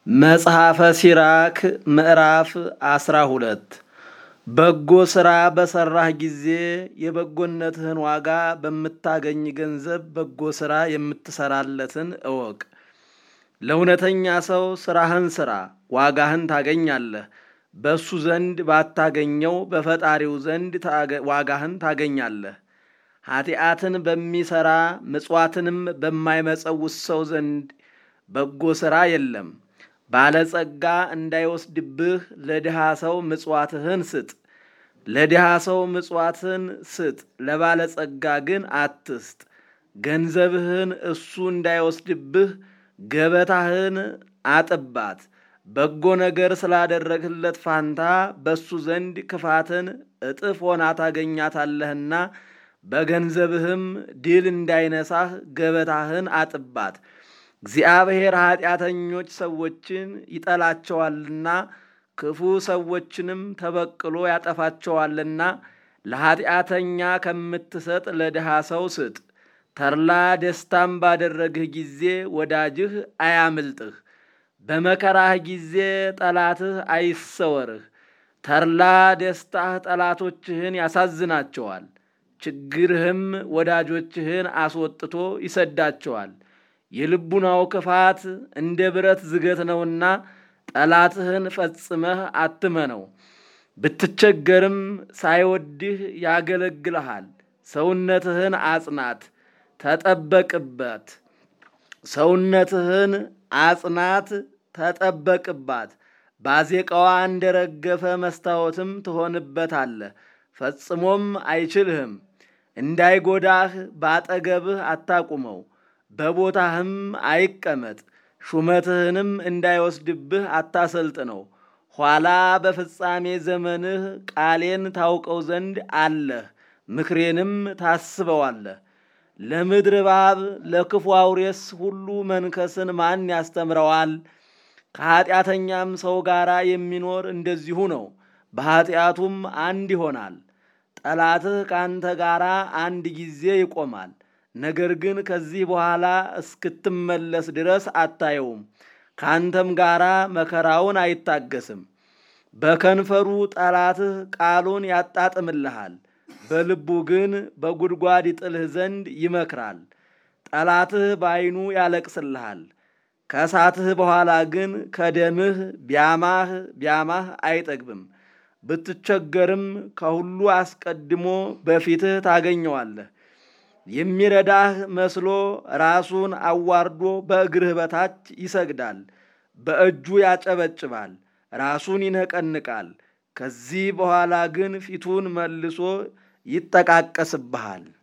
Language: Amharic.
መጽሐፈ ሲራክ ምዕራፍ አስራ ሁለት በጎ ሥራ በሠራህ ጊዜ የበጎነትህን ዋጋ በምታገኝ ገንዘብ በጎ ሥራ የምትሠራለትን እወቅ። ለእውነተኛ ሰው ሥራህን ሥራ፣ ዋጋህን ታገኛለህ። በእሱ ዘንድ ባታገኘው በፈጣሪው ዘንድ ዋጋህን ታገኛለህ። ኃጢአትን በሚሠራ ምጽዋትንም በማይመጸውት ሰው ዘንድ በጎ ሥራ የለም። ባለጸጋ እንዳይወስድብህ ለድሃ ሰው ምጽዋትህን ስጥ። ለድሃ ሰው ምጽዋትህን ስጥ፣ ለባለጸጋ ግን አትስጥ። ገንዘብህን እሱ እንዳይወስድብህ ገበታህን አጥባት። በጎ ነገር ስላደረግህለት ፋንታ በእሱ ዘንድ ክፋትን እጥፍ ሆና ታገኛታለህና በገንዘብህም ድል እንዳይነሳህ ገበታህን አጥባት። እግዚአብሔር ኃጢአተኞች ሰዎችን ይጠላቸዋልና ክፉ ሰዎችንም ተበቅሎ ያጠፋቸዋልና ለኃጢአተኛ ከምትሰጥ ለድሃ ሰው ስጥ። ተድላ ደስታም ባደረግህ ጊዜ ወዳጅህ አያምልጥህ። በመከራህ ጊዜ ጠላትህ አይሰወርህ። ተድላ ደስታህ ጠላቶችህን ያሳዝናቸዋል፣ ችግርህም ወዳጆችህን አስወጥቶ ይሰዳቸዋል። የልቡናው ክፋት እንደ ብረት ዝገት ነውና ጠላትህን ፈጽመህ አትመነው። ብትቸገርም ሳይወድህ ያገለግልሃል። ሰውነትህን አጽናት፣ ተጠበቅበት። ሰውነትህን አጽናት፣ ተጠበቅባት። ባዜቃዋ እንደረገፈ መስታወትም ትሆንበታለህ፣ ፈጽሞም አይችልህም። እንዳይጎዳህ ባጠገብህ አታቁመው፣ በቦታህም አይቀመጥ። ሹመትህንም እንዳይወስድብህ አታሰልጥነው። ኋላ በፍጻሜ ዘመንህ ቃሌን ታውቀው ዘንድ አለህ፣ ምክሬንም ታስበዋለህ። ለምድር እባብ ለክፉ አውሬስ ሁሉ መንከስን ማን ያስተምረዋል? ከኀጢአተኛም ሰው ጋር የሚኖር እንደዚሁ ነው፣ በኀጢአቱም አንድ ይሆናል። ጠላትህ ከአንተ ጋር አንድ ጊዜ ይቆማል፣ ነገር ግን ከዚህ በኋላ እስክትመለስ ድረስ አታየውም። ከአንተም ጋር መከራውን አይታገስም። በከንፈሩ ጠላትህ ቃሉን ያጣጥምልሃል፣ በልቡ ግን በጉድጓድ ይጥልህ ዘንድ ይመክራል። ጠላትህ በዐይኑ ያለቅስልሃል፣ ከሳትህ በኋላ ግን ከደምህ ቢያማህ ቢያማህ አይጠግብም። ብትቸገርም ከሁሉ አስቀድሞ በፊትህ ታገኘዋለህ። የሚረዳህ መስሎ ራሱን አዋርዶ በእግርህ በታች ይሰግዳል። በእጁ ያጨበጭባል፣ ራሱን ይነቀንቃል። ከዚህ በኋላ ግን ፊቱን መልሶ ይጠቃቀስብሃል።